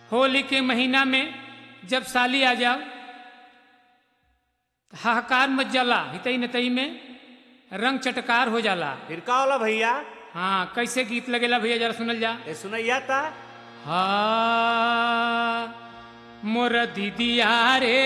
होली के महीना में जब साली आ जाओ हाहाकार मच जाला हितई नतई में रंग चटकार हो जाला फिर का होला भैया हाँ कैसे गीत लगेला भैया जरा सुनल जा ए सुनैया ता हा मोर दीदिया रे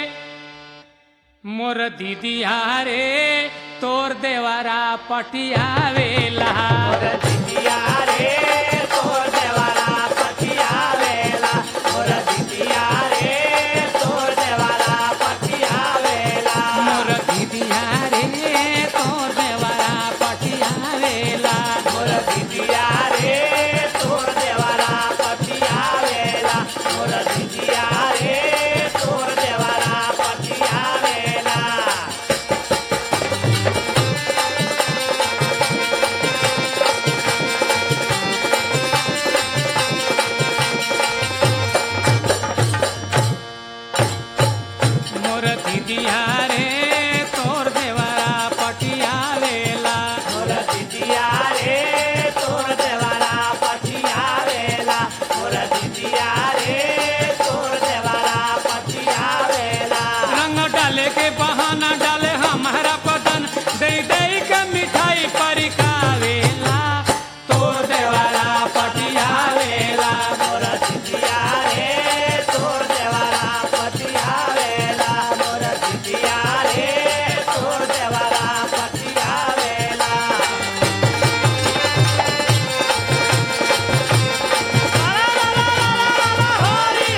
मोर दीदिया रे तोर देवारा पटियावेला दिदिया रे तोर देवारा पटियावेला मोर दिदिया रे तोर देवारा पटियावेला मोर दीदिया रे तोर देवारा पटियावेला मोर दिदिया रे तोर देवारा पटियावेला मोर दिदिया रे तोर देवारा पटियावेला मोर दीदिया रे तोर देवारा पटियावेला मोर दिदिया रे तोर देवारा पटियावेला मोर दिदिया रे तोर देवारा पटियावेला रंग डाले के बहाना डाले हमारा पतन दे दे के मिठाई परिकावेला तोर देवारा पटियावेला मोर दिदिया रे तोर देवारा पटियावेला मोर दिदिया रे तोर देवारा पटियावेला हरि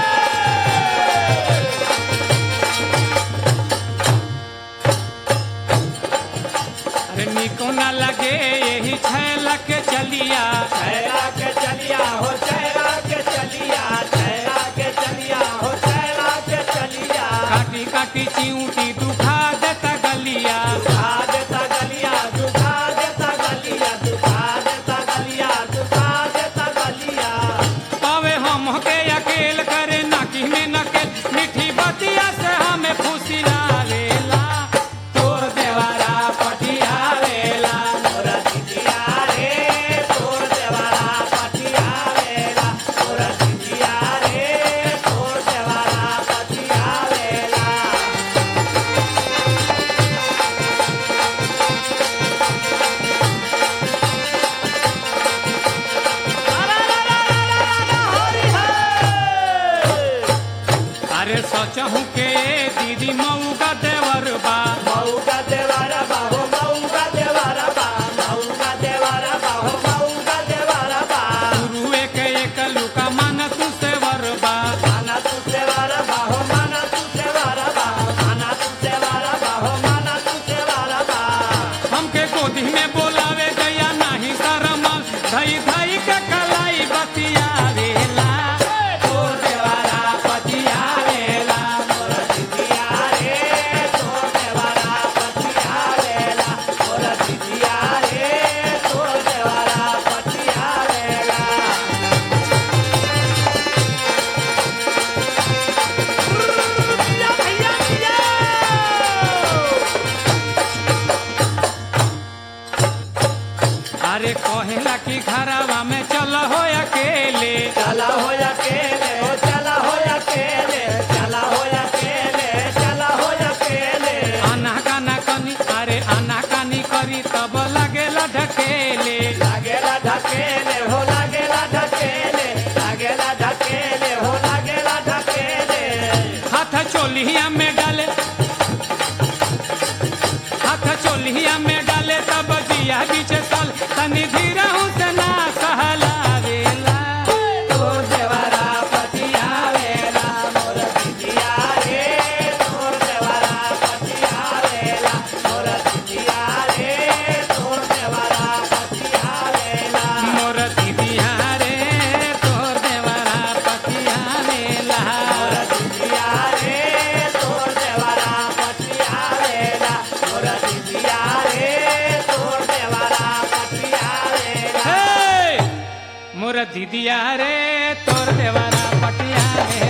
अरे निको न लगे यही छैला के चलिया चैरा के चलिया हो चैरा के चलिया चैरा के चलिया हो चैरा के चलिया काटी काटी चिऊटी दुखा देता गलिया दुखा देता गलिया दुखा देता गलिया दुखा देता गलिया दुखा देता गलिया पावे हम के अकेल करे नाकी में नके मीठी बतिया से हमें खुशी लावेला तोर देवारा पटियावेला मोरा दिदिया रे तोर देवारा पटियावेला मोरा दिदिया रे तोर देवारा पटियावेला अरे सोचहूँ के दीदी मऊ का देवर बा मऊ का देवारा बा हो मऊ का देवारा बा मऊ का देवारा बा हो मऊ का देवारा बा गुरुए के एक लुका मन तू से बा माना तू देवारा बा हो माना तू देवारा बा माना तू देवारा बा हो माना तू देवारा बा हमके गोदी में बोलावे गया नाही शरमल धई धई के कलाई बतियावेला तोर देवारा पतियावेला मोरा दिदिया रे तोर देवारा पटियावेला मोरा दिदिया रे तोर देवारा पटियावेला भैया भैया अरे कहेला कि घरवा में चल हो अकेले चला हो अकेले हो चला हो अकेले चला हो अकेले चला हो अकेले आना काना कनी अरे आना कानी करी तब लगेला ढकेले लागेला ढकेले हो लागेला ढकेले लागेला ढकेले हो लागेला ढकेले हाथ चोलिया में डाले हाथ चोलिया में डाले तब दिया बीच साल तनी धीरा से ना सहलावेला तोर देवारा पटियावेला मोर दिदिया रे तोर देवारा पटियावेला मोर दिदिया रे तोर देवारा पटियावेला मोर दीदिया रे तोर देवरा पतियावेला मोर दिदिया रे तोर देवारा पटियावेला मोर दिदिया रे तोर देवारा पटियावेला हे! मोर दीदिया रे तोर देवरा पटियावेला